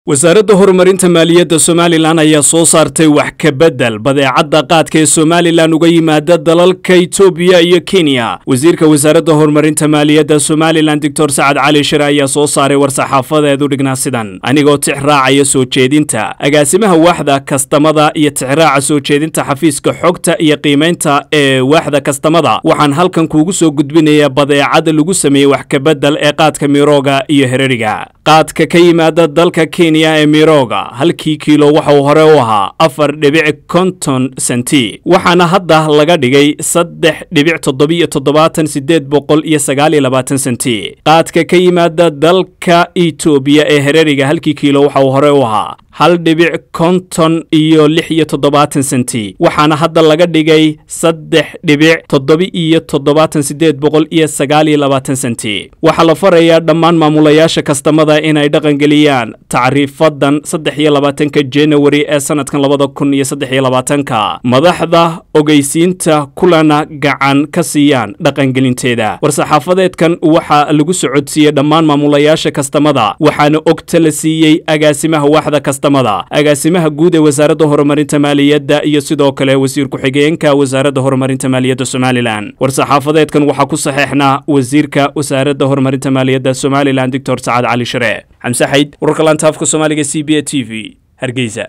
wasaaradda horumarinta maaliyadda somalilan ayaa soo saartay wax ka beddel badeecadda qaadka ee somalilan uga yimaada dalalka itoobiya iyo kenya wasiirka wasaaradda horumarinta maaliyadda somalilan doctor sacad cali shire ayaa soo saaray war-saxaafadeedu dhignaa sidan anigoo tix raacaya soo jeedinta agaasimaha waaxda kastamada iyo tixraaca soo jeedinta xafiiska xogta iyo qiimaynta ee waaxda kastamada waxaan halkan kuugu soo gudbinayaa badeecada lagu sameeyey wax ka beddel ee qaadka mirooga iyo hereriga qaadka ka yimaada dalka kenya ee mirooga halkii kiilo waxa uu hore u ahaa afar dhibic konton senti waxaana hadda laga dhigay saddex dhibic toddobiyo toddobaatan sideed boqol iyo sagaal iyo labaatan senti qaadka ka yimaada dalka itoobiya ee hereriga halkii kiilo waxa uu hore u ahaa hal dhibic konton iyo lix iyo toddobaatan senti waxaana hadda laga dhigay saddex dhibic toddobi-iyo toddobaatan sideed boqol iyo sagaal iyo labaatan senti waxaa la farayaa dhammaan maamulayaasha kastamada inay dhaqangeliyaan tacriifadan saddex iyo labaatanka januari ee sanadkan labada kun iyo saddex iyo labaatanka madaxda ogeysiinta kulana gacan ka siiyaan dhaqangelinteeda war-saxaafadeedkan waxaa lagu socodsiiyey dhammaan maamulayaasha kastamada waxaana ogta la siiyey agaasimaha waaxda kastamada agaasimaha guud ee wasaaradda horumarinta maaliyadda iyo sidoo kale wasiir ku-xigeenka wasaaradda horumarinta maaliyadda somalilan war-saxaafadeedkan waxaa ku saxeexnaa wasiirka wasaaradda horumarinta maaliyadda somalilan doctor sacad cali shire xamse xayd wararka laanta afka soomaaliga c b a t v hargeysa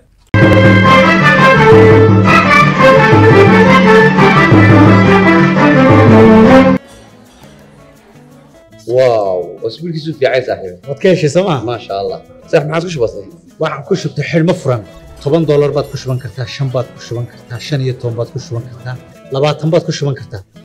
واو اسبوع كيسو في عايز صاحبي waad ka heshay sooma ما شاء الله صح ما عادش بسيط waxaan ku shubtay xidhmo furan toban doolar baad ku shuban kartaa shan baad ku shuban kartaa shan iyo toban baad ku shuban kartaa labaatan baad ku shuban kartaa